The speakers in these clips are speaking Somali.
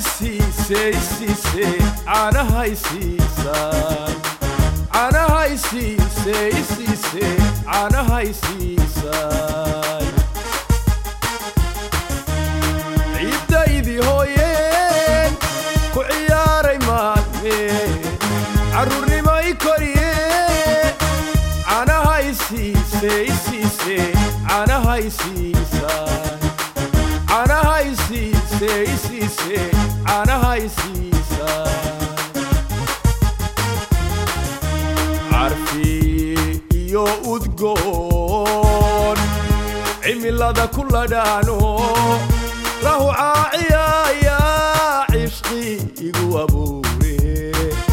siisay siisay caanahay siisay caanahay siisay siisay caanahay siisay ciiddaydii hooyeen ku ciyaaray maalme carruurnimay koriye caanahay siisay siisay caanahay siisay caanahay siisay siisay caanahay siisay carfi iyo udgoon cimilada ku ladhaano lahu caaciyaya cishqi igu abuure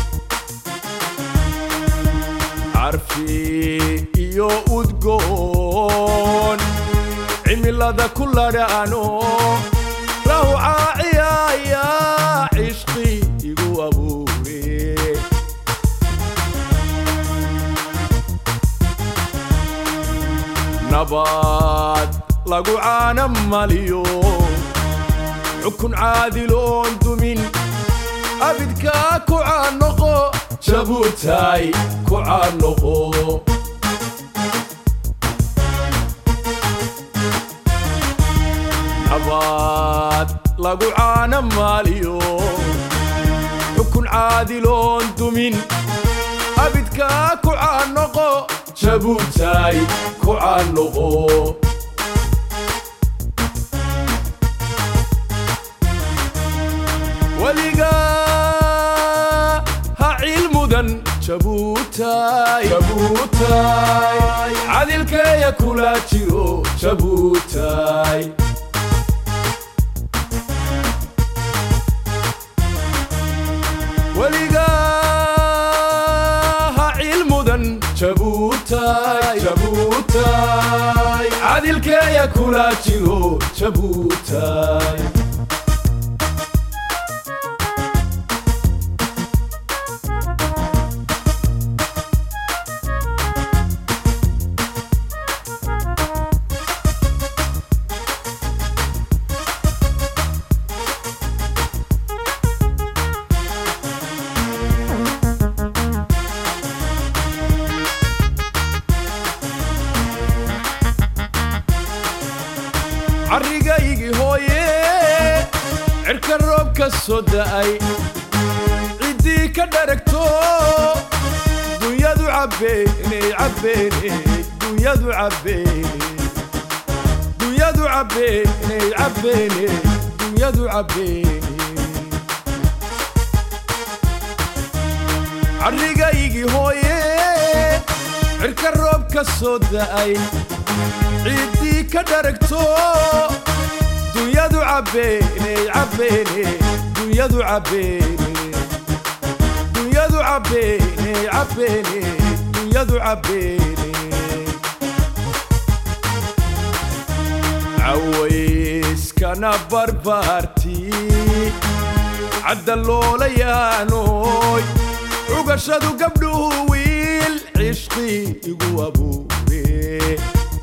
carfi iyo udgoon cimilada ku ladhaano lahu caaciyaya cishqi igu abuure nabad lagu caana maliyo xukun caadiloon dumin abidkaa ku caanoqo jabuutay ku caanoqo nabad lagu caana maliyo xukun caadiloon dumin abidkaa ku caanoqo jabuutay ku caanoqo weligaa ha cilmudan jabuutay jabuutay cadilkeeya kula jiro jabuutay weligaa ha cilmudan jabuutay jabuutay cadilkeeya kula jiro jabuutay carrigaygii hooye cirka roob ka soo da'ay ciddii ka dharagto dunyadu cabbeeney cabbeeney dunyadu cabbeeney dunyadu cabbeeney cabbeeney dunyadu cabbeeney carrigaygii hooye cirka roob ka soo da'ay ciiddii ka dharagto dunyadu cabbeeney cabbeeney dunyadu cabbeeney dunyadu cabbeeney cabbeeney dunyadu cabbeeney cawayskana barbaartii cadda loolayaanoy cugashadu gabdhuhu wiil cishqi igu abuure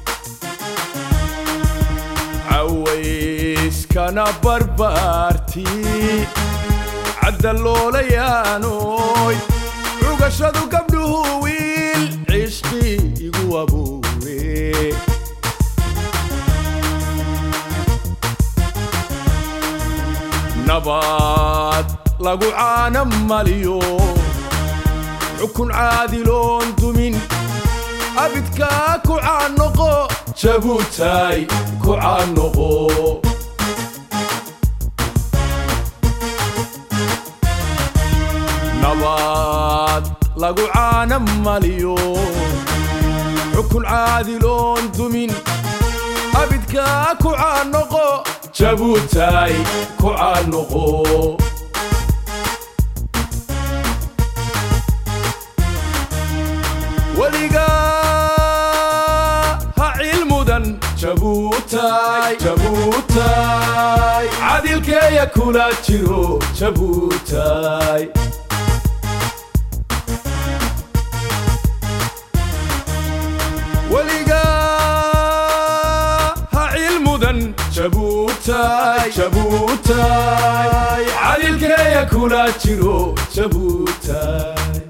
cawayskana barbaartii cadda loolayaanoy cugashadu gabdhuhu wiil cishqi igu abuure nabad lagu caana maliyo xukun caadiloon dumin abidkaa ku caanoqo jabuutay ku caanoqo nabad lagu caana maliyo xukun caadiloon dumin abidkaa ku caanoqo jabuutay ku caanoqo weligaa ha cilmudan jabuutay jabuutay cadilkeeya kula jiro jabuutay weligaa ha cilmudan jabuutay jabuutay cadilkeeya kula jiro jabuutay